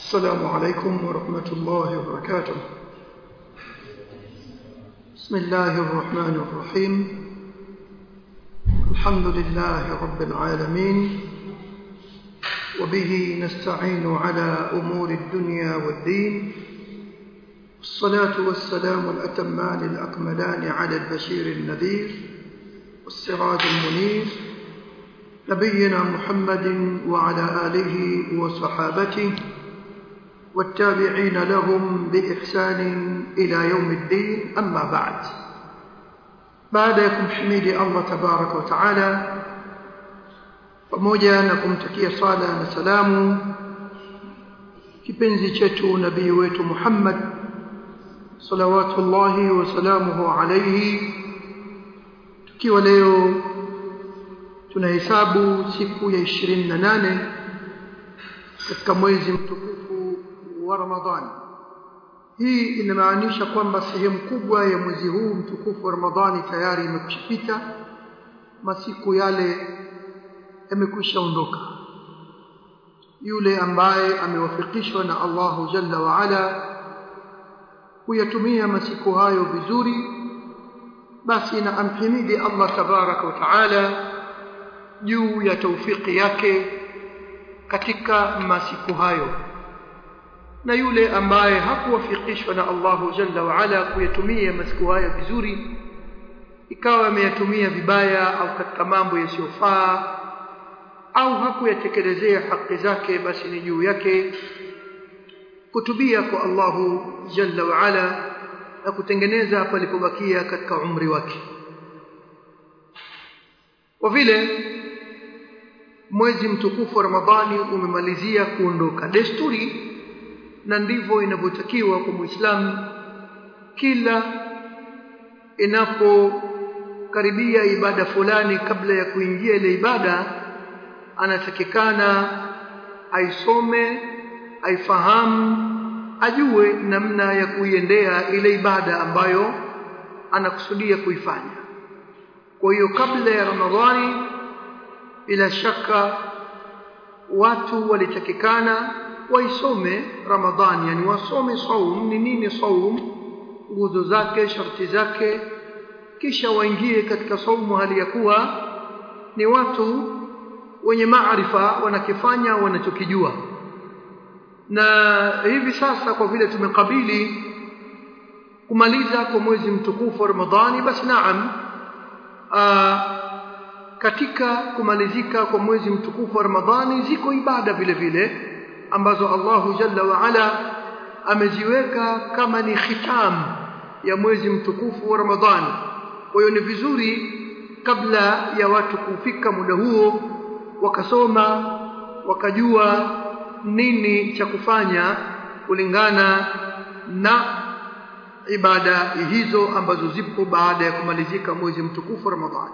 السلام عليكم ورحمة الله وبركاته بسم الله الرحمن الرحيم الحمد لله رب العالمين وبه نستعين على أمور الدنيا والدين الصلاة والسلام الأتمان الأكملان على البشير النذير والسراج المنير نبينا محمد وعلى آله وصحابته والتابعين لهم بإحسان إلى يوم الدين أما بعد بعدكم حميد الله تبارك وتعالى pamoja na kumtakia sala na salamu kipenzi chetu nabii wetu Muhammad salawatullahi wa salamuhu alayhi tukiwa leo tunahesabu siku ya 28 katika mwezi mtukufu wa Ramadhani hii inamaanisha kwamba sehemu kubwa ya mwezi huu mtukufu wa Ramadhani tayari imekushapita masiku yale yamekwisha ondoka yule ambaye amewafikishwa na Allahu Jalla wa Ala kuyatumia masiku hayo vizuri basi na amhimidi Allah tabaraka wa taala juu ya taufiki yake katika masiku hayo na yule ambaye hakuwafikishwa na Allahu Jalla wa Ala kuyatumia masiku haya vizuri ikawa ameyatumia vibaya au katika mambo yasiyofaa au hakuyatekelezea haki zake basi ni juu yake kutubia kwa Allahu Jalla wa Ala na kutengeneza palipobakia katika umri wake kwa vile mwezi mtukufu wa Ramadhani umemalizia kuondoka desturi na ndivyo inavyotakiwa kwa Muislamu kila inapokaribia ibada fulani kabla ya kuingia ile ibada anatakikana aisome aifahamu ajue namna ya kuiendea ile ibada ambayo anakusudia kuifanya kwa hiyo kabla ya Ramadhani bila shaka watu walitakikana waisome Ramadhani yani wasome saum ni nini saum nguzo zake sharti zake kisha waingie katika saumu hali ya kuwa ni watu wenye maarifa wanakifanya wanachokijua na hivi sasa kwa vile tumekabili kumaliza kwa mwezi mtukufu wa Ramadhani basi naam aa, katika kumalizika kwa mwezi mtukufu wa Ramadhani ziko ibada vile vile ambazo Allahu Jalla wa Ala ameziweka kama ni khitam ya mwezi mtukufu wa Ramadhani kwa hiyo ni vizuri kabla ya watu kufika muda huo wakasoma wakajua nini cha kufanya kulingana na ibada hizo ambazo zipo baada ya kumalizika mwezi mtukufu wa Ramadhani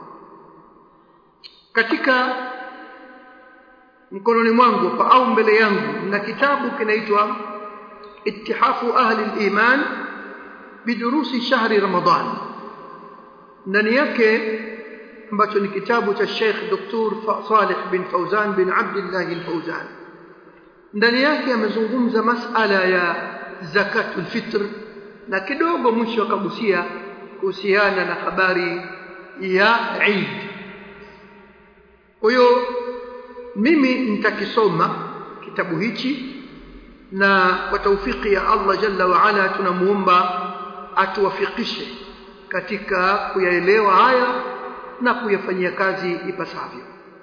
katika mkononi mwangu au mbele yangu na kitabu kinaitwa ittihafu ahli al-iman bidurusi shahri ramadhan ndani yake ambacho ni kitabu cha Sheikh Dr. Saleh bin Fauzan bin Abdullah al-Fauzan ndani yake amezungumza masala ya zakatul fitr na kidogo mwisho akagusia kuhusiana na habari ya Eid kwa hiyo mimi nitakisoma kitabu hichi na kwa taufiki ya Allah Jalla wa Ala tunamuomba atuwafikishe katika kuyaelewa haya na kuyafanyia kazi ipasavyo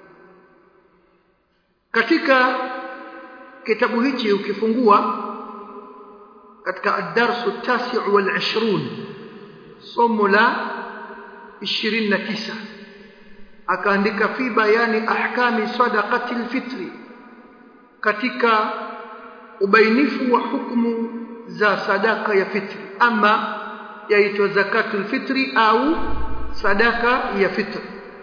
katika kitabu hichi ukifungua katika ad-darsu at-tasi' wal-20 somo la 29 akaandika fi bayani ahkami sadaqati al-fitri katika ubainifu wa hukumu za sadaka ya fitri ama yaitwa zakatul fitri au sadaka ya fitri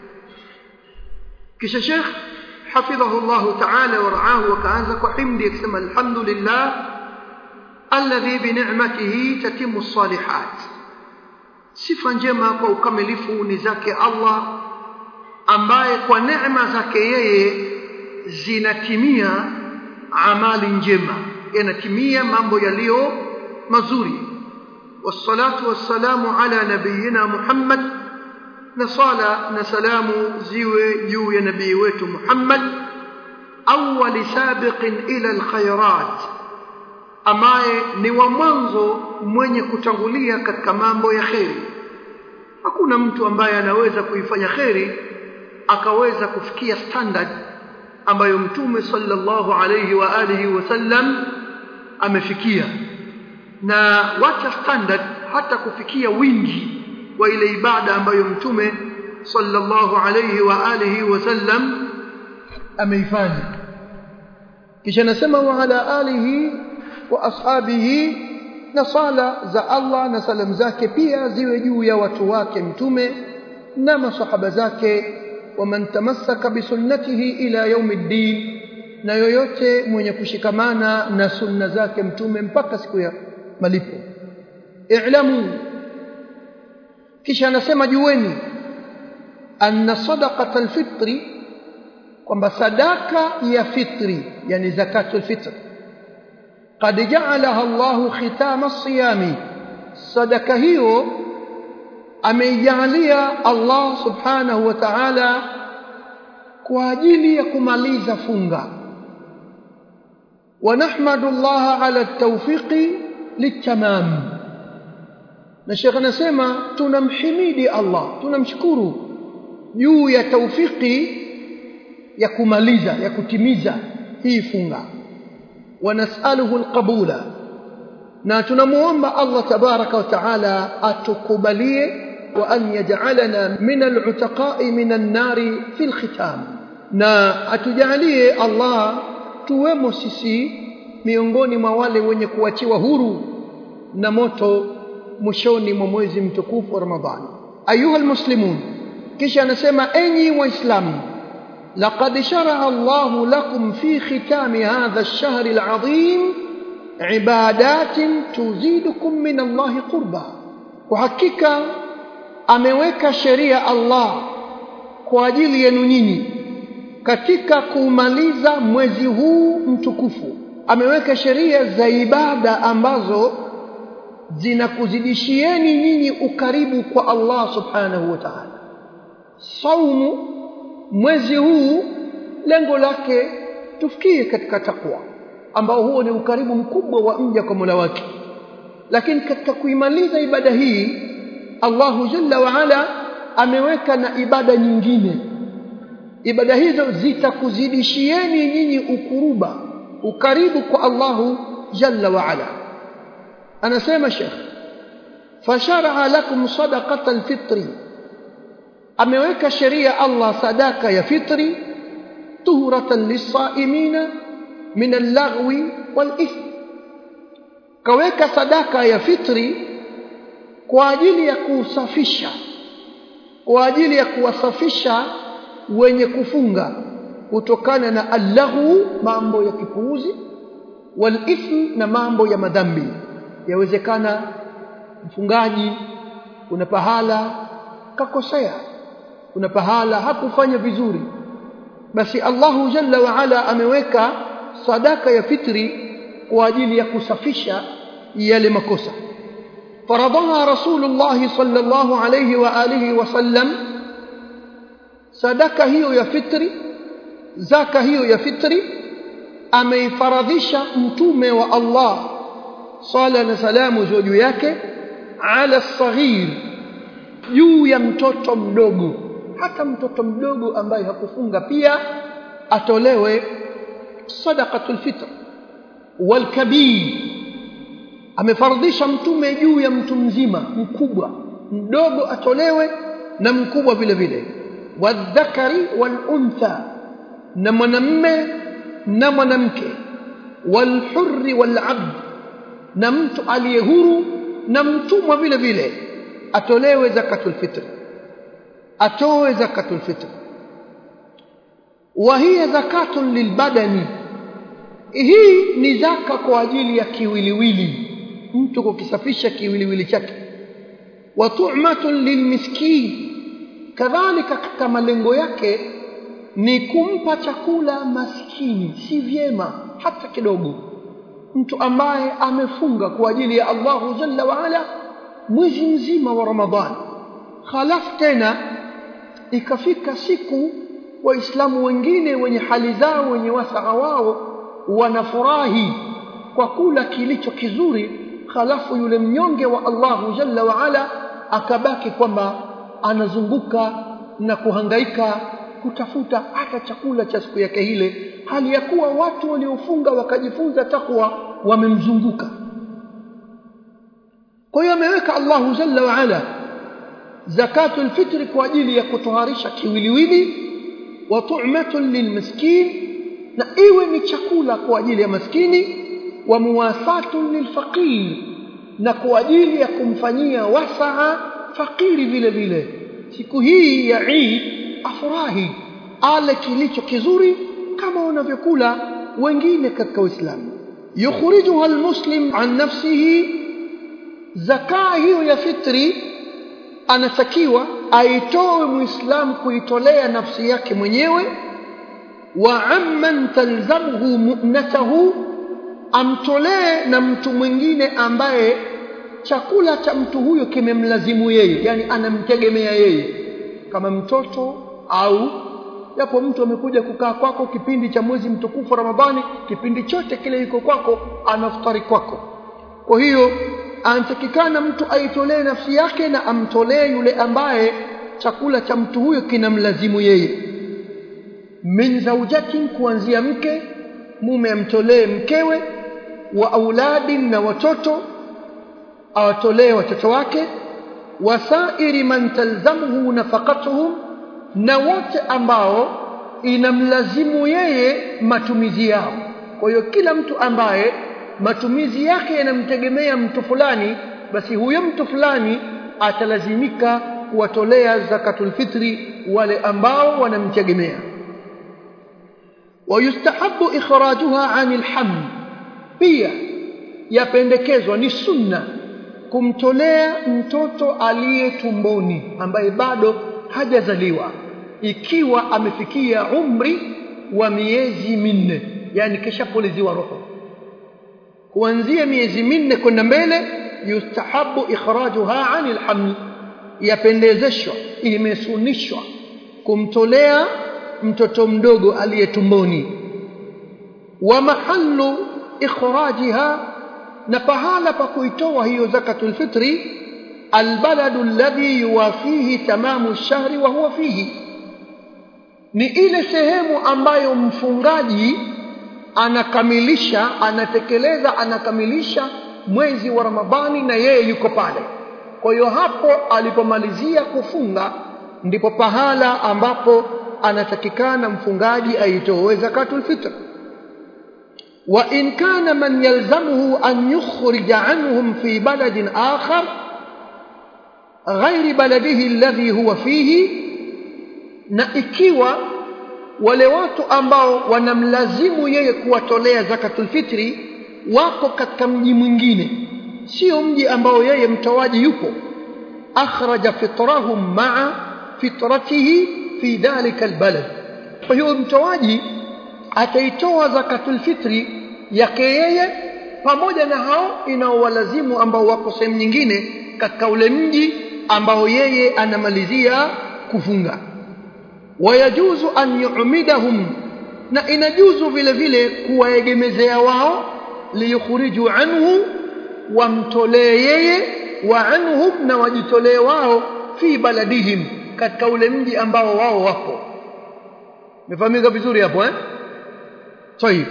kisha Sheikh حفظه الله تعالى ورعاه وكأنزا وحمد يكسم الحمد لله الذي بنعمته تتم الصالحات sifa njema kwa ukamilifu ni zake Allah ambaye kwa neema zake yeye zinatimia amali njema yanatimia mambo yaliyo mazuri wassalatu wassalamu ala nabiyina Muhammad na sala na salamu ziwe juu ya nabii wetu Muhammad awwali sabiqin ila alkhairat ambaye ni wa mwanzo mwenye kutangulia katika mambo ya kheri hakuna mtu ambaye anaweza kuifanya kheri akaweza kufikia standard ambayo mtume sallallahu alayhi wa alihi wasallam amefikia na wacha standard hata kufikia wingi wa ile ibada ambayo mtume sallallahu alayhi wa alihi wasallam ameifanya kisha nasema wa ala alihi wa ashabihi na sala za Allah na salamu zake pia ziwe juu ya watu wake mtume na masahaba zake waman tamassaka bisunnatihi ila yaumiddin na yoyote mwenye kushikamana na sunna zake mtume mpaka siku ya malipo i'lamu kisha anasema jueni anna sadaqata alfitri kwamba sadaka ya fitri yani zakatul fitr qad ja'alaha Allahu khitama as-siyami sadaka hiyo ameijalia Allah subhanahu wa ta'ala kwa ajili ya kumaliza funga wa nahmadu Allah ala at-tawfiqi litamam na Sheikh anasema tunamhimidi Allah tunamshukuru juu ya taufiki ya kumaliza ya kutimiza hii funga wa nas'aluhu alqabula na tunamuomba Allah tabaraka wa taala atukubalie wa an yaj'alana min al'utaqa'i min an-nari fi al-khitam na atujalie Allah tuwemo sisi miongoni mwa wale wenye kuachiwa huru na moto mwishoni mwa mwezi mtukufu wa Ramadhani ayuha almuslimun kisha anasema enyi waislamu laqad shara'a Allahu lakum fi khitami hadha ash-shahr al-'azim ibadatin tuzidukum min Allah qurba kwa hakika ameweka sheria Allah kwa ajili yenu nyinyi katika kumaliza mwezi huu mtukufu ameweka sheria za ibada ambazo zinakuzidishieni nyinyi ukaribu kwa Allah subhanahu wa ta'ala saumu mwezi huu lengo lake tufikie katika takwa ambao huo ni ukaribu mkubwa wa mja kwa Mola wake lakini katika kuimaliza ibada hii Allahu jalla wa ala ameweka na ibada nyingine ibada hizo zitakuzidishieni nyinyi ukuruba ukaribu kwa Allahu jalla wa ala anasema Sheikh fashara lakum sadaqata alfitri ameweka sheria Allah sadaka ya fitri tuhuratan lisaimina min allaghwi walithm kaweka sadaka ya fitri kwa ajili ya kusafisha kwa ajili ya kuwasafisha wenye kufunga kutokana na allahu mambo ya kipuuzi walithm na mambo ya madhambi yawezekana mfungaji kuna pahala kakosea kuna pahala hakufanya vizuri basi Allahu jalla wa ala ameweka sadaka ya fitri kwa ajili ya kusafisha yale makosa faradaha rasulullah sallallahu alayhi wa alihi wasallam sadaka hiyo ya fitri zaka hiyo ya fitri ameifaradhisha mtume wa Allah sala na salamu juu yake ala saghir juu ya mtoto mdogo hata mtoto mdogo ambaye hakufunga pia atolewe sadaqatul fitr wal kabir amefardisha mtume juu ya mtu mzima mkubwa mdogo atolewe na mkubwa vile vile wadhakari wal untha na mwanamme na mwanamke wal hurri wal abd na mtu aliye huru na mtumwa vile vile atolewe zakatul fitr atoe zakatul fitr wa hiya zakatun lilbadani hii ni zaka kwa ajili ya kiwiliwili mtu kukisafisha kiwiliwili chake wa tu'matun lilmiskin kadhalika katika malengo yake ni kumpa chakula maskini si vyema hata kidogo mtu ambaye amefunga kwa ajili ya Allahu Jalla wa Ala mwezi mzima wa Ramadhani halafu tena ikafika siku waislamu wengine wenye hali zao wenye wasaa wao wanafurahi kwa kula kilicho kizuri halafu yule mnyonge wa Allahu Jalla wa Ala akabaki kwamba anazunguka na kuhangaika kutafuta hata chakula cha siku yake ile hali ya kuwa watu waliofunga wakajifunza takwa wamemzunguka kwa hiyo ameweka Allahu Jalla wa Ala zakatul fitri kwa ajili ya kutoharisha kiwiliwili wa tu'matun lilmiskin na iwe ni chakula kwa ajili ya maskini wa muwasatun lilfaqir na kwa ajili ya kumfanyia wasaa fakiri vile vile siku hii ya Eid afurahi ale kilicho kizuri kama wanavyokula wengine katika Uislamu yukhrijuha almuslim an nafsihi zakaa hiyo ya fitri anatakiwa aitoe muislamu kuitolea nafsi yake mwenyewe wa amman talzamuhu mu'natahu amtolee na mtu mwingine ambaye chakula cha mtu huyo kimemlazimu yeye yani anamtegemea yeye kama mtoto au yapo mtu amekuja kukaa kwako kipindi cha mwezi mtukufu Ramadhani kipindi chote kile yuko kwako anaftari kwako kwa hiyo anatakikana mtu aitolee nafsi yake na amtolee yule ambaye chakula cha mtu huyo kinamlazimu yeye min zaujatin kuanzia mke mume amtolee mkewe wa auladin na watoto awatolee watoto wake wasairi man talzamuhu nafaqatuhum na wote ambao inamlazimu yeye matumizi yao kwa hiyo kila mtu ambaye matumizi yake yanamtegemea mtu fulani basi huyo mtu fulani atalazimika kuwatolea zakatul fitri wale ambao wanamtegemea ويستحب إخراجها عن الحمل pia yapendekezwa ni sunna kumtolea mtoto aliye tumboni ambaye bado hajazaliwa ikiwa amefikia umri wa miezi minne yani kishapuliziwa roho kuanzia miezi minne kwenda mbele yustahabu ikhrajuha anil haml yapendezeshwa imesunishwa kumtolea mtoto mdogo aliye tumboni wa mahallu ikhrajiha na pahala pa kuitoa hiyo zakatul fitri albaladu alladhi yuwafihi tamamu shahri wa huwa fihi ni ile sehemu ambayo mfungaji anakamilisha anatekeleza anakamilisha mwezi wa Ramadhani na yeye yuko pale kwa hiyo hapo alipomalizia kufunga ndipo pahala ambapo anatakikana mfungaji aitoe zakatul fitr wa in kana man yalzamuhu an yukhrija anhum fi baladin akhar ghairi baladihi alladhi huwa fihi na ikiwa wale watu ambao wanamlazimu yeye kuwatolea zakatul fitri wako katika mji mwingine sio mji ambao yeye mtoaji yupo akhraja fitrahum ma'a fitratihi fi dhalika albalad kwa hiyo mtoaji ataitoa zakatul fitri yake yeye pamoja na hao inaowalazimu ambao wako sehemu nyingine katika ule mji ambao yeye anamalizia kufunga wayajuzu an yu'midahum na inajuzu vile vile kuwaegemezea wao liyukhriju anhu wamtolee yeye wa anhum na wajitolee wao fi baladihim katika ule mji ambao wao wapo mefahamika vizuri hapo eh طيب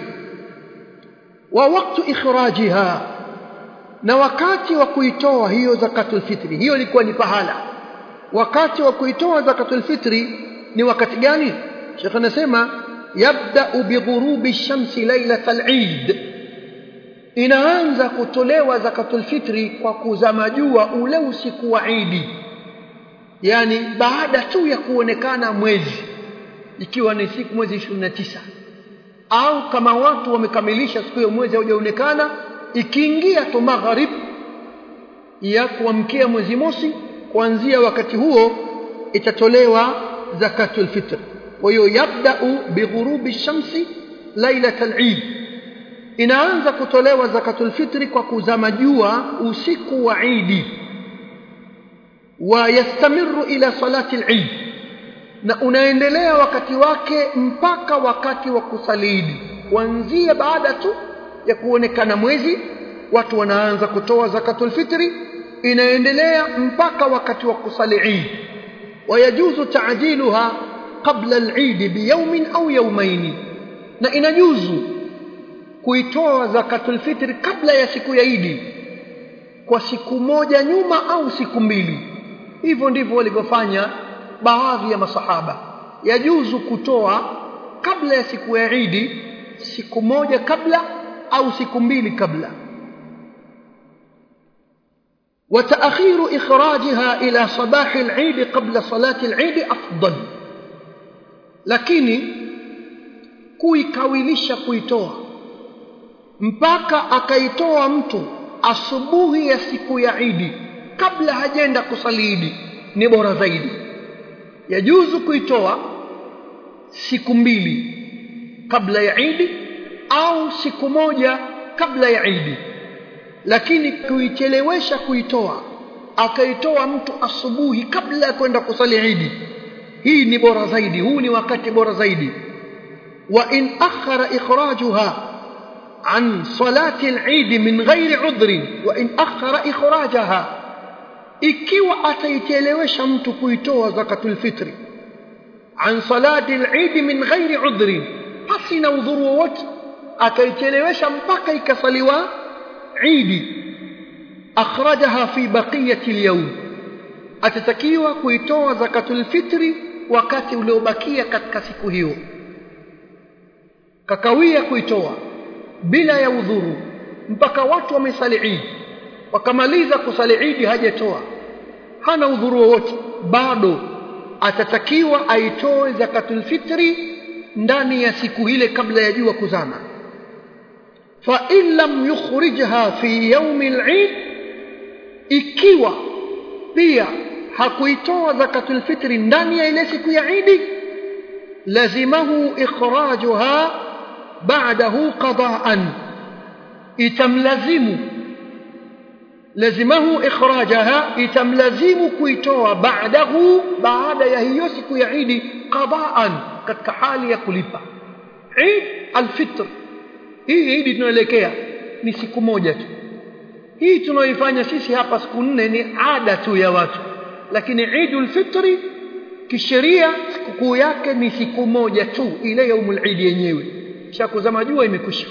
wa waktu ikhrajiha na wakati wa kuitoa hiyo zakatul fitri hiyo ilikuwa ni pahala wakati wa kuitoa zakatul fitri ni wakati gani Sheikh anasema yabda bighurubi shamsi lailatal eid inaanza kutolewa zakatul fitri kwa kuzama jua ule usiku wa Eid yani baada tu ya kuonekana mwezi ikiwa ni siku mwezi 29 au kama watu wamekamilisha siku ya mwezi haujaonekana ikiingia tu magharib ya kuamkia mwezi mosi kuanzia wakati huo itatolewa zakatul fitr kwa hiyo yabda'u bighurubi shamsi lailatal eid inaanza kutolewa zakatul fitri kwa kuzama jua usiku wa Idi wa yastamiru ila salati al-Eid na unaendelea wakati wake mpaka wakati wa kusali Idi kuanzia baada tu ya kuonekana mwezi watu wanaanza kutoa zakatul fitri inaendelea mpaka wakati wa kusali Eid wayajuzu ta'jiluha qabla al-Eid biyawmin au yawmayn na inajuzu kuitoa zakatul fitri kabla ya siku ya Idi kwa siku moja nyuma au siku mbili hivyo ndivyo walivyofanya baadhi ya masahaba yajuzu kutoa kabla ya siku ya Idi siku moja kabla au siku mbili kabla وتأخير إخراجها إلى صباح العيد قبل صلاة العيد أفضل lakini kuikawilisha kuitoa mpaka akaitoa mtu asubuhi ya siku ya Idi kabla hajenda kusali Idi ni bora zaidi yajuzu kuitoa siku mbili kabla ya Idi au siku moja kabla ya Idi lakini kuichelewesha kuitoa akaitoa mtu asubuhi kabla ya kwenda kusali Idi hii ni bora zaidi huu ni wakati bora zaidi wa in akhara ikhrajuha عن صلاة العيد من غير عذر وإن أخر إخراجها ikiwa ataichelewesha mtu kuitoa zakatul fitri an salati al-eid min ghairi udhri pasi na udhuru wowote akaichelewesha mpaka ikasaliwa idi akhrajaha fi baqiyati al-yawm atatakiwa kuitoa zakatul fitri wakati uliobakia katika siku hiyo kakawia kuitoa bila ya udhuru mpaka watu wamesali Eid wakamaliza kusali Eid hajatoa hana udhuru wowote bado atatakiwa aitoe zakatul fitri ndani ya siku ile kabla ya jua kuzama fa in lam yukhrijha fi yawm al-Eid ikiwa pia hakuitoa zakatul fitri ndani ya ile siku ya Eid lazimahu ikhrajuha بعده قضاء itamlazimu lazimahu ikhrajaha itamlazimu kuitoa baadahu baada ya hiyo siku ya Eid qadaan katika hali ya kulipa Eid alfitr hii Eid tunaelekea ni siku moja tu hii tunaoifanya sisi hapa siku nne ni ada tu ya watu lakini Eidul Fitri kisheria sikukuu yake ni siku moja tu ile yaumul Eid yenyewe kisha kuzama jua imekwisha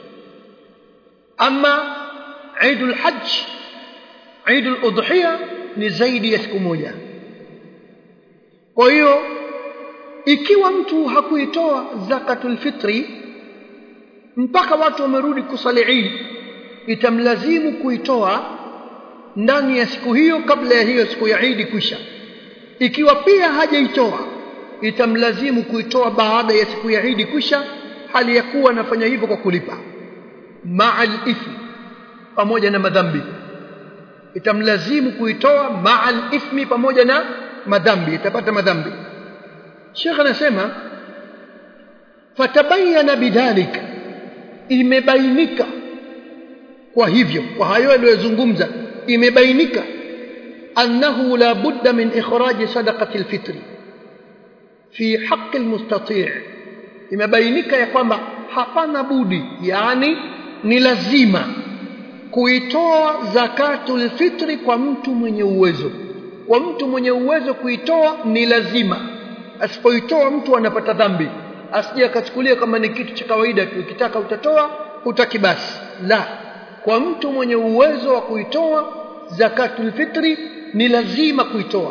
ama Eidul Hajj Eidul Udhiya ni zaidi ya siku moja kwa hiyo ikiwa mtu hakuitoa zakatul fitri mpaka watu wamerudi kusali Eid itamlazimu kuitoa ndani ya siku hiyo kabla ya hiyo siku ya Eid kwisha ikiwa pia hajaitoa itamlazimu kuitoa baada ya siku ya Eid kwisha hali ya kuwa anafanya hivyo kwa kulipa ma'al ithmi pamoja na madhambi itamlazimu kuitoa ma'al ithmi pamoja na madhambi itapata madhambi Sheikh anasema fatabayana bidhalika imebainika kwa hivyo kwa hayo aliyozungumza imebainika annahu la budda min ikhraj sadaqati alfitri fi haqqi almustati' imebainika ya kwamba hapana budi yani ni lazima kuitoa zakatul fitri kwa mtu mwenye uwezo kwa mtu mwenye uwezo kuitoa ni lazima asipoitoa mtu anapata dhambi asije akachukulia kama ni kitu cha kawaida tu ukitaka utatoa hutaki basi la kwa mtu mwenye uwezo wa kuitoa zakatul fitri ni lazima kuitoa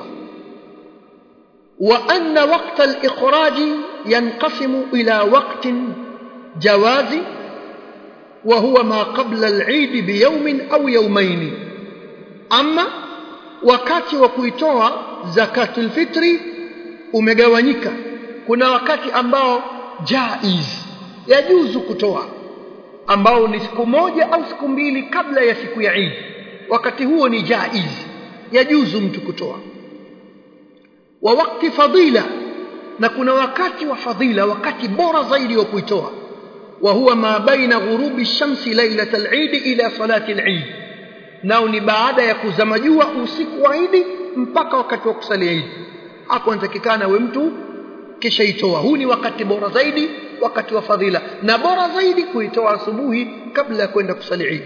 وأن وقت الإخراج ينقسم إلى وقت جواز وهو ما قبل العيد بيوم أو يومين أما wakati wa kuitoa zakatul fitri umegawanyika kuna wakati ambao jaiz yajuzu kutoa ambao ni siku moja au siku mbili kabla ya siku ya Eid wakati huo ni jaiz yajuzu mtu kutoa wa wakati fadila na kuna wakati wa fadhila wakati bora zaidi wa kuitoa وهو ما بين غروب الشمس ليلة العيد إلى صلاة العيد nao ni baada ya kuzama jua usiku wa Idi mpaka wakati wa kusali Idi hapo anatakikana we mtu kisha itoa huu ni wakati bora zaidi wakati wa fadhila na bora zaidi kuitoa asubuhi kabla ya kwenda kusali Idi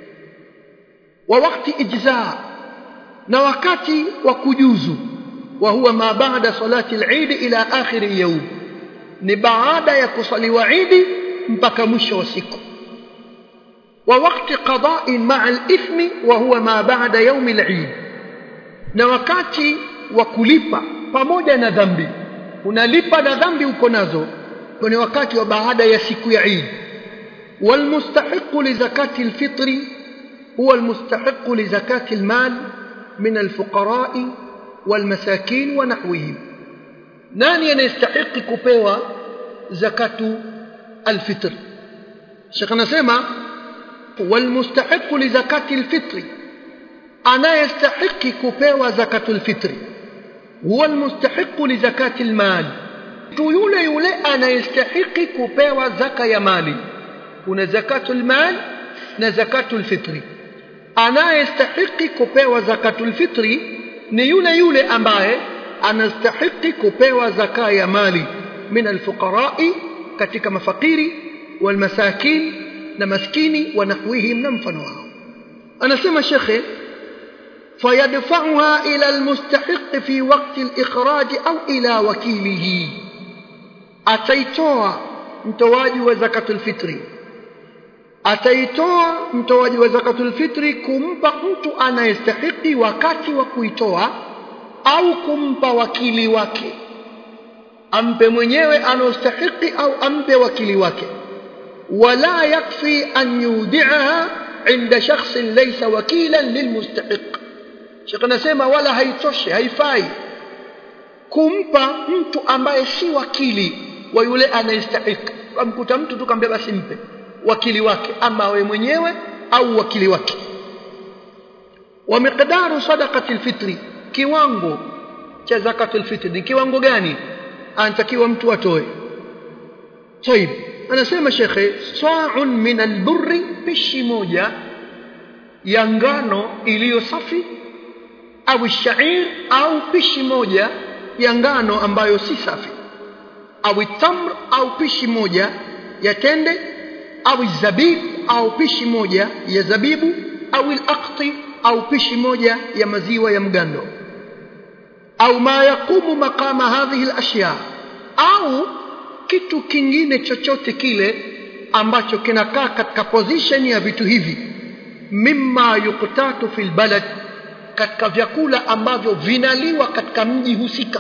wa wakati ijza na wakati wa kujuzu wa huwa ma baada salati al-Eid ila akhir yawm ni baada ya kusaliwa Eid mpaka mwisho wa siku wa wakati qada'i ma'a al-ithmi wa huwa ma ba'da yawm al-Eid na wakati wa kulipa pamoja na dhambi unalipa na dhambi uko nazo kwenye wakati wa baada ya siku ya Eid والمستحق لزكاة الفطر هو المستحق لزكاة المال من الفقراء والمساكين ونحوهم nani anayestahiki kupewa zakatu alfitr Sheikh anasema walmustahiqu li zakati alfitri anayestahiki kupewa zakatu alfitri huwa almustahiqu li zakati almal tu yule yule anayestahiki kupewa zaka ya mali kuna zakatu almal na zakatu alfitri anayestahiki kupewa zakatu alfitri ni yule yule ambaye anastahiki kupewa zaka ya mali min alfuqarai katika mafakiri walmasakin na maskini wa nahwihim na mfano wao anasema shekhe fayadfa'uha ila almustahiq fi waqti al-ikhraj au ila wakilihi ataitoa mtoaji wa zakatul fitri ataitoa mtoaji wa zakatul fitri kumpa mtu anayestahiki wakati wa kuitoa au kumpa wakili wake ampe mwenyewe anaostahiki au ampe wakili wake wala yakfi an yudi'aha inda shakhsin laysa wakilan lilmustahiq Sheikh anasema wala haitoshi haifai kumpa mtu ambaye si wakili wa yule anayestahiki kamkuta mtu tu kambia basi mpe wakili wake ama we mwenyewe au wakili wake wa miqdaru sadaqati alfitri kiwango cha zakatul fitri ni kiwango gani anatakiwa mtu atoe طيب anasema shekhe sa'un min alburri pishi moja ya ngano iliyo safi au shair au pishi moja ya ngano ambayo si safi au tamr au pishi moja ya tende au zabib au pishi moja ya zabibu au al-aqti au pishi moja ya maziwa ya mgando au ma yaqumu maqama hadhihi al-ashya au kitu kingine chochote kile ambacho kinakaa katika position ya vitu hivi mimma yuqtatu fil balad katika vyakula ambavyo vinaliwa katika mji husika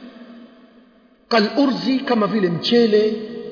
kalurzi kama vile mchele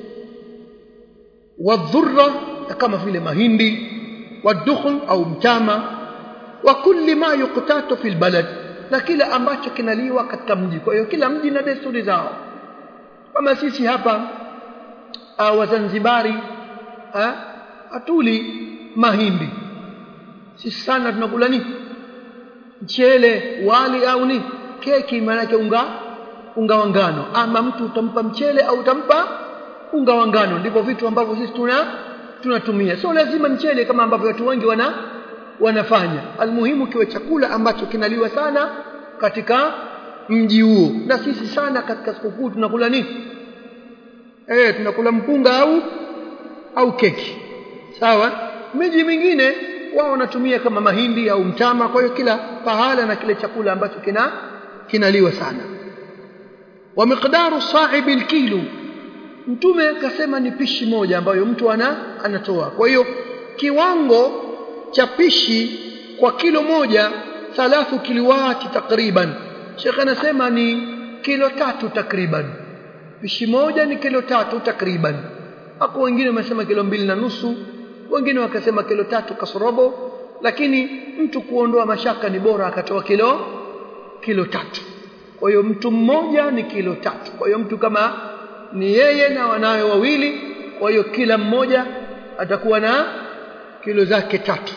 wadhurra kama vile mahindi wadukhl au mtama wa kulli ma yuqtatu fil balad na kila ambacho kinaliwa katika mji kwa hiyo kila mji na desturi zao kama sisi hapa uh, wazanzibari uh, atuli mahindi sisi sana tunakula nini mchele wali au ni keki maana unga unga wa ngano ama mtu utampa mchele au utampa unga wa ngano ndivyo vitu ambavyo sisi tuna tunatumia sio lazima mchele kama ambavyo watu wengi wana wanafanya almuhimu kiwe chakula ambacho kinaliwa sana katika mji huo na sisi sana katika sikukuu tunakula nini eh tunakula mpunga au au keki sawa miji mingine wao wanatumia kama mahindi au mtama kwa hiyo kila pahala na kile chakula ambacho kina kinaliwa sana wa miqdaru sahibi alkilo mtume akasema ni pishi moja ambayo mtu ana anatoa kwa hiyo kiwango cha pishi kwa kilo moja thalathu kilowati takriban Sheikh anasema ni kilo tatu takriban pishi moja ni kilo tatu takriban hapo wengine wamesema kilo mbili na nusu wengine wakasema kilo tatu kasorobo lakini mtu kuondoa mashaka ni bora akatoa kilo kilo tatu kwa hiyo mtu mmoja ni kilo tatu kwa hiyo mtu kama ni yeye na wanawe wawili kwa hiyo kila mmoja atakuwa na kilo zake tatu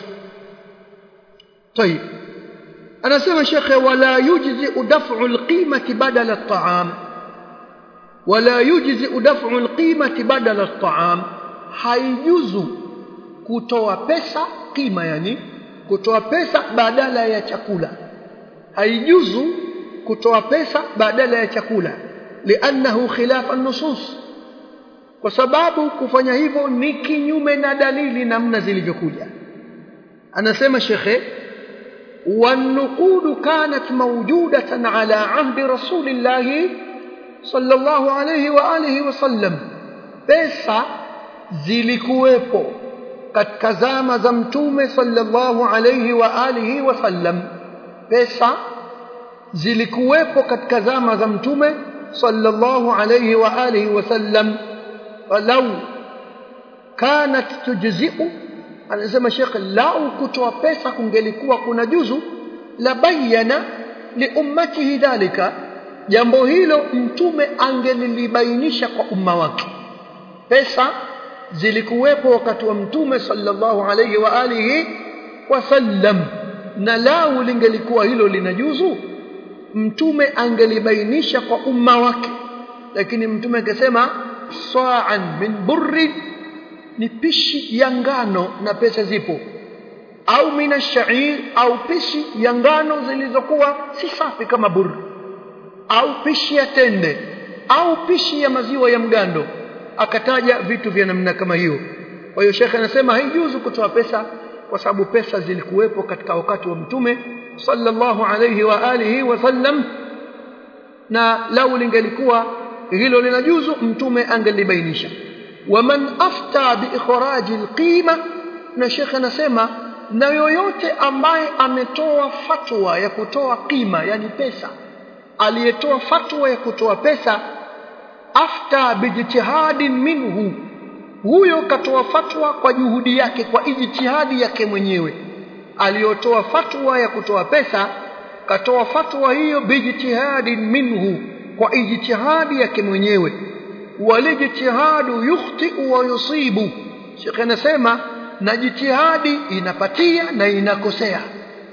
طيب anasema shekhe wala yujzi daf'u alqimati badala at'am wala yujzi daf'u alqimati badala at'am haijuzu kutoa pesa kima yani kutoa pesa badala ya chakula haijuzu kutoa pesa badala ya chakula liannahu khilafa nusus kwa sababu kufanya hivyo ni kinyume na dalili namna zilivyokuja anasema shekhe والنقود كانت موجودة على عهد رسول الله صلى الله عليه وآله وسلم pesa zilikuwepo katika zama za mtume sallallahu alayhi wa alihi wasallam pesa zilikuwepo katika zama za mtume sallallahu alayhi wa alihi wasallam walau kanat tujzi'u anasema Sheikh lau kutoa pesa kungelikuwa kuna juzu la bayana li ummatihi dhalika jambo hilo mtume angelilibainisha kwa umma wake pesa zilikuwepo wakati wa mtume sallallahu alayhi wa alihi wasallam na lau lingelikuwa hilo linajuzu mtume angelibainisha kwa umma wake lakini mtume akasema sa'an min burri ni pishi ya ngano na pesa zipo au mina shair au pishi ya ngano zilizokuwa si safi kama burri au pishi ya tende au pishi ya maziwa ya mgando akataja vitu vya namna kama hiyo kwa hiyo shekhe anasema haijuzu kutoa pesa kwa sababu pesa zilikuwepo katika wakati wa mtume sallallahu alayhi wa alihi wasallam na lau lingelikuwa hilo linajuzu mtume angelibainisha waman afta biikhraji alqima na shekhe anasema na yoyote ambaye ametoa fatwa ya kutoa qima yani pesa aliyetoa fatwa ya kutoa pesa afta bijtihadin minhu huyo katoa fatwa kwa juhudi yake kwa ijtihadi yake mwenyewe aliyotoa fatwa ya kutoa pesa katoa fatwa hiyo bijtihadin minhu kwa ijtihadi yake mwenyewe walijtihadu yukhti wa yusibu Sheikh anasema na jitihadi inapatia na inakosea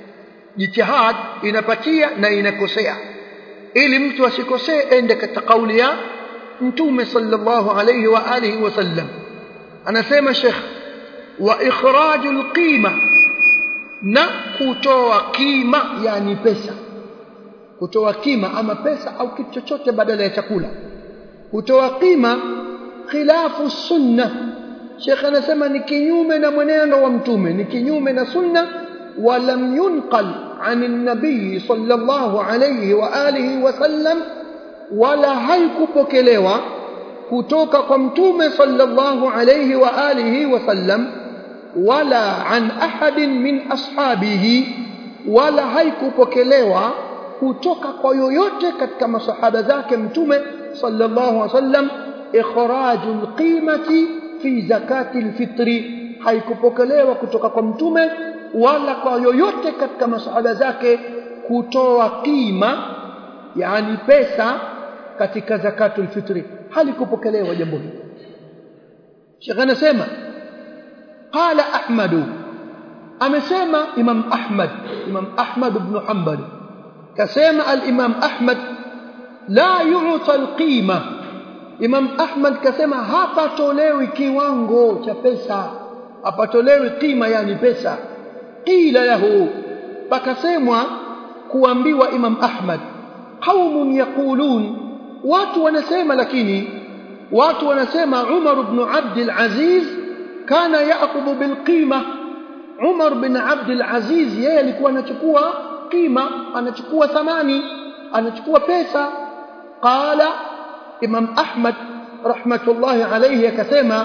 jitihad inapatia na inakosea ili mtu asikosee ende katika kauli ya mtume sallallahu alayhi wa alihi wasallam anasema Sheikh wa ikhrajul qima na kutoa kima yani pesa kutoa kima ama pesa au kitu chochote badala ya chakula kutoa kima khilafu sunna Sheikh anasema ni kinyume na mwenendo wa mtume ni kinyume na sunna ولم ينقل عن النبي صلى الله عليه وآله وسلم ولا haikupokelewa kutoka kwa mtume sallallahu alayhi wa alihi wasallam wala an ahadin min ashabihi wala haikupokelewa kutoka kwa yoyote katika masahaba zake mtume sallallahu alayhi wasallam ikhrajul qimati fi zakati alfitri haikupokelewa kutoka kwa mtume wala kwa yoyote katika masahaba zake kutoa kima yani pesa katika zakatul fitri halikupokelewa jambo hili Sheikh anasema qala Ahmad amesema Imam Ahmad Imam Ahmad ibn Hanbal kasema al-Imam Ahmad la yu'ta al-qima Imam Ahmad kasema hapatolewi kiwango cha pesa hapatolewi kima yani pesa qila lahu pakasemwa kuambiwa Imam Ahmad qaumun yaqulun watu wanasema lakini watu wanasema Umar ibn Abd al-Aziz kana yaakhudhu bil qima Umar bin Abd al-Aziz yeye alikuwa anachukua qima anachukua thamani anachukua pesa qala Imam Ahmad rahmatullahi alayhi akasema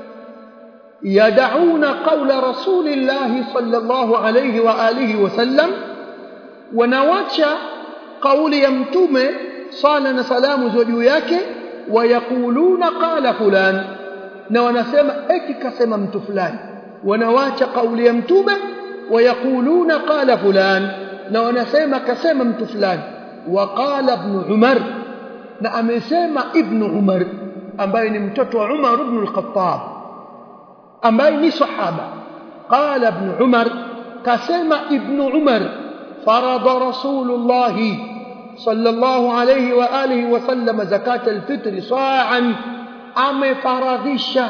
يدعون قول رسول الله صلى الله عليه وآله وسلم ونواتشا قول يمتوم صالنا سلام زوجو yake ويقولون قال فلان na wanasema eti kasema mtu fulani wanawacha kauli ya mtume wayakuluna qala fulan na wanasema kasema mtu fulani waqala ibn umar na amesema ibn umar ambaye ni mtoto wa umar ibn al-khattab ambaye ni sahaba qala ibn umar kasema ibn umar farada rasulullah sallallahu alayhi wa alihi wa sallam zakat alfitr sa'an amefaradhisha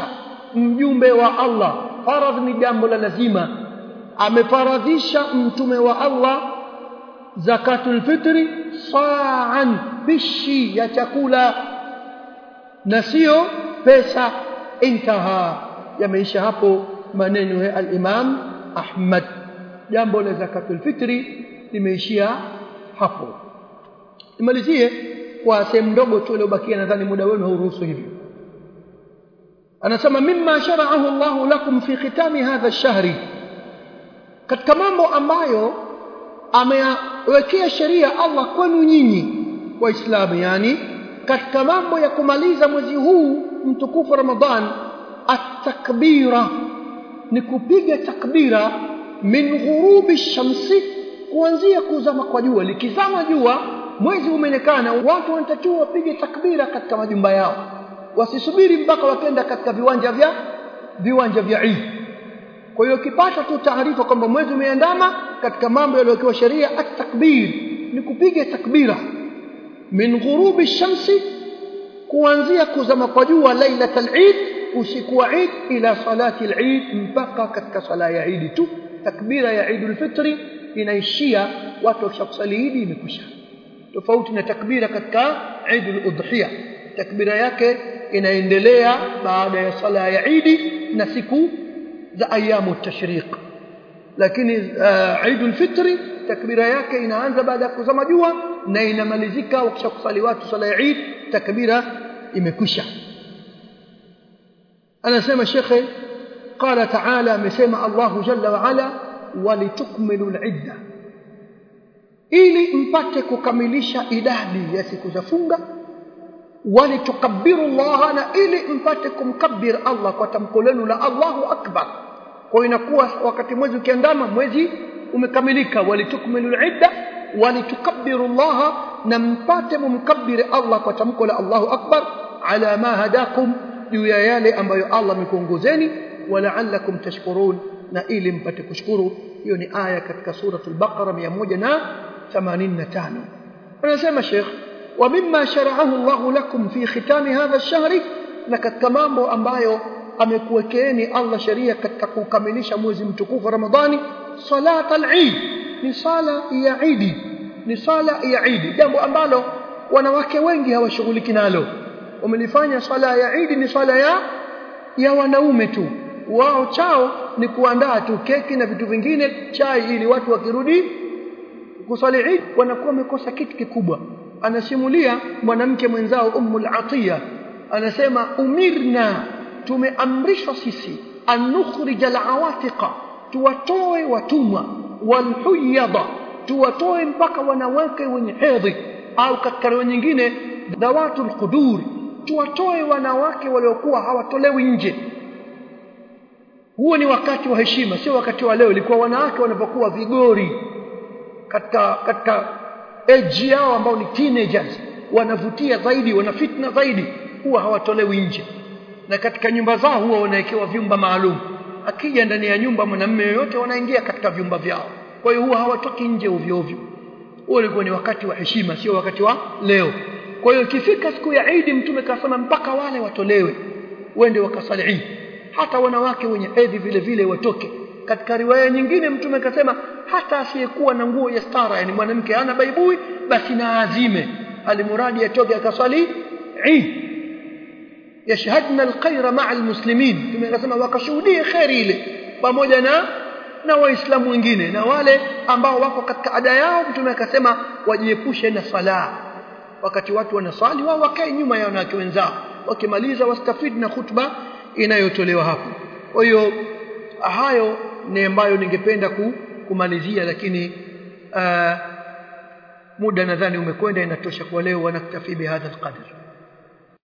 mjumbe wa Allah faradh ni jambo la lazima amefaradhisha mtume wa Allah zakatul fitri sa'an pishi ya chakula na sio pesa intaha yameisha hapo maneno ya al-Imam Ahmad jambo la zakatul fitri limeishia hapo nimalizie kwa sehemu ndogo tu iliyobakia nadhani muda wenu hauruhusu hivyo anasema mimma shara'ahu Allah lakum fi khitami hadha ash-shahri katika mambo ambayo amewekea sheria Allah kwenu nyinyi waislamu yani katika mambo ya kumaliza mwezi huu mtukufu Ramadhan at-takbira ni kupiga takbira min ghurubi shamsi kuanzia kuzama kwa jua likizama jua mwezi umeonekana watu wanatakiwa wapige takbira katika majumba yao wasisubiri mpaka wakenda katika viwanja vya viwanja vya Eid kwa hiyo ukipata tu taarifa kwamba mwezi umeandama katika mambo yaliyokuwa sheria at-takbir ni kupiga takbira min ghurubi shamsi kuanzia kuzama kwa jua lailatul Eid usiku wa Eid ila salati al-Eid mpaka katika sala ya Eid tu takbira ya Eid al-Fitri inaishia watu wakishakusali Eid imekwisha tofauti na takbira katika Eid al-Udhiya takbira yake inaendelea baada ya sala ya Eid na siku za ayamu tashriq lakini uh, Eid al-Fitri takbira yake inaanza baada ya kuzama jua na inamalizika wakishakusali watu sala ya Eid takbira imekwisha anasema shekhe qala ta'ala amesema Allah jalla wa ala walitukmilu al-idda ili mpate kukamilisha idadi ya siku za funga walitukabbiru Allah na ili mpate kumkabbir Allah kwa tamko lenu la Allahu akbar kwa inakuwa wakati mwezi ukiandama mwezi umekamilika walitukmilu al-idda walitukabbiru Allah na mpate mumkabbir Allah kwa tamko la Allahu akbar ala ma hadakum juu ya yale ambayo Allah amekuongozeni wala'allakum tashkurun na ili mpate kushukuru hiyo ni aya katika suratul baqara 185 anasema Sheikh wa mimma shara'ahu Allah lakum fi khitami hadha ash-shahr na katika mambo ambayo amekuwekeeni Allah sheria katika kukamilisha mwezi mtukufu Ramadhani salat al-Eid ni sala ya Eid ni sala ya Eid jambo ambalo wanawake wengi hawashughuliki nalo wamelifanya sala ya Eid ni sala ya ya wanaume tu wao chao ni kuandaa tu keki na vitu vingine chai ili watu wakirudi kusali Eid wanakuwa wamekosa kitu kikubwa anasimulia mwanamke mwenzao Ummul Atiya anasema umirna tumeamrishwa sisi anukhrij alawatiqa tuwatoe watumwa walhuyada tuwatoe mpaka wanawake wenye hedhi au katika riwaya nyingine dawatul qudur tuwatoe wanawake waliokuwa hawatolewi nje huo ni wakati wa heshima sio wakati wa leo ilikuwa wanawake wanapokuwa vigori katika katika age yao ambao ni teenagers wanavutia zaidi wana fitna zaidi huwa hawatolewi nje na katika nyumba zao huwa wanawekewa vyumba maalum akija ndani ya nyumba mwanamume yoyote wanaingia katika vyumba vyao kwa hiyo huwa hawatoki nje ovyo ovyo huo ulikuwa ni wakati wa heshima sio wakati wa leo kwa hiyo ikifika siku ya Eid mtume kasema mpaka wale watolewe wende wakasali Eid hata wanawake wenye hedhi vile vile watoke katika riwaya nyingine mtume kasema hata asiyekuwa na nguo ya stara yani mwanamke hana baibui basi na azime alimuradi atoke akasali Eid yashhadna alkhaira ma'a almuslimin tumekasema wakashuhudie khairi ile pamoja na na waislamu wengine na wale ambao wako katika ada yao mtume akasema wajiepushe na sala wakati watu wanasali wao wakae nyuma ya wanawake wenzao wakimaliza wastafid na khutba inayotolewa hapo kwa hiyo hayo ni ambayo ningependa kumalizia lakini uh, muda nadhani umekwenda inatosha kwa leo wanaktafi bihadha alqadr